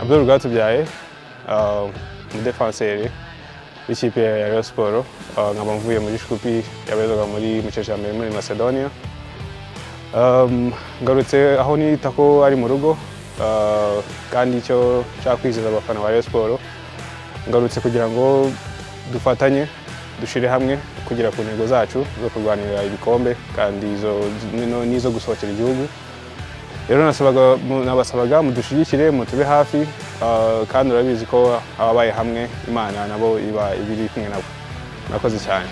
Paul rwatubyaye umudefanseri w'ikipe ya Rayon Sports uh, nkaba mvuye muri Shkupi yabezaga muri Muceca ya mbere muri Macedonia um, ngarutse aho nita ko ari mu rugo uh, kandi icyo nshaka kwizeza abafana ba Rayon Sports ngarutse kugira ngo dufatanye dushire hamwe kugera ku ntego zacu zo kurwanira ibikombe kandi izo- nino- n'izo gusohokera igihugu rero nasabaga- mu- nabasabaga mudushyigikire mutube hafi ah, kandi urabizi ko ababaye hamwe imana nabo iba ibiri kumwe nabo murakoze cyane